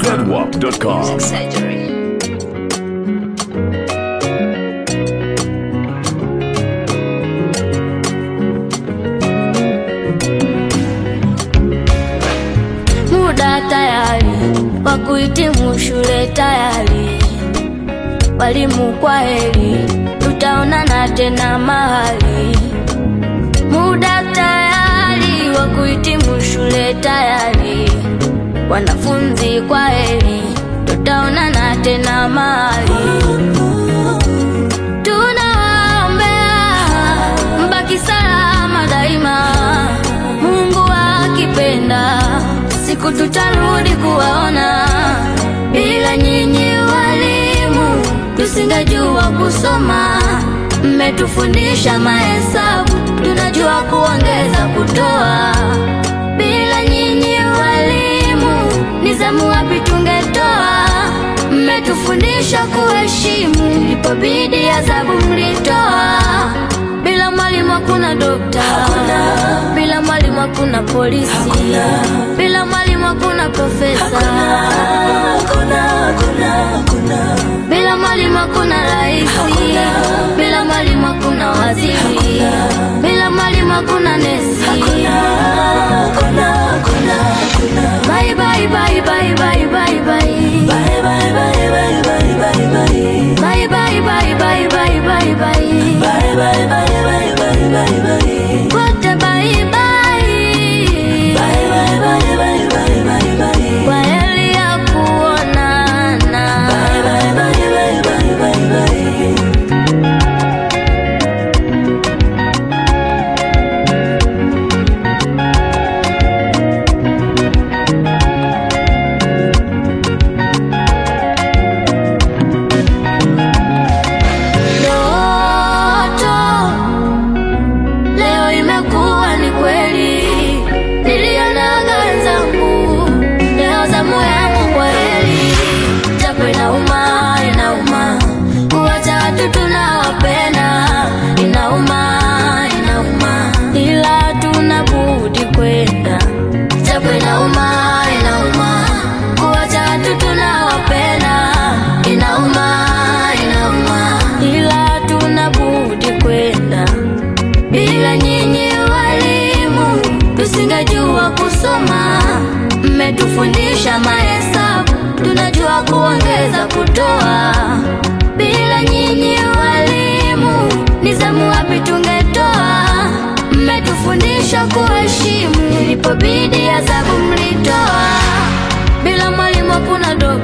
ZWAP.com. surgery. muda tayari wa kuhitimu shule tayari, walimu kwa heri, tutaonana tena mahali. Muda tayari wa kuhitimu shule tayari, wanafunzi kwa heri, tutaonana tena mahali. Tunawaombea mbaki salama daima, Mungu akipenda, siku tutarudi kuwaona. Bila nyinyi walimu, tusingejua kusoma. Mmetufundisha mahesabu, tunajua kuongeza, kutoa. Bila nyinyi walimu, ni zamu wapi tungetoa? Mmetufundisha kuheshimu, ilipobidi adhabu mlitoa. Bila mwalimu hakuna dokta, bila mwalimu hakuna polisi, bila mwalimu hakuna profesa, bila mwalimu hakuna raisi, bila mwalimu hakuna waziri, bila mwalimu hakuna nesi. Bye bye bye bye bye bye bye. Bye bye bye bye bye bye. Bye bye bye bye bye bye bye. Bye bye bye bye bye bye bye. Wote bye bye. Bye bye bye bye bye bye bye. Kwa heri ya kuonana. Bye bye bye bye bye bye bye. Ndoto leo imekuwa ni kweli, nilionaga wenzangu, leo zamu yangu kwa heri. Japo inauma, inauma kuwacha watu tunawapenda, inauma, inauma, ila tuna budi kwenda. Japo inauma, inauma kuwacha watu tunawapenda, inauma, inauma, ila tuna budi kwenda. Bila nyinyi walimu, tusingejua kusoma. Mmetufundisha mahesabu, tunajua kuongeza, kutoa. Bila nyinyi walimu, ni zamu wapi tungetoa? Mmetufundisha kuheshimu, ilipobidi adhabu mlitoa. Bila mwalimu hakuna dokta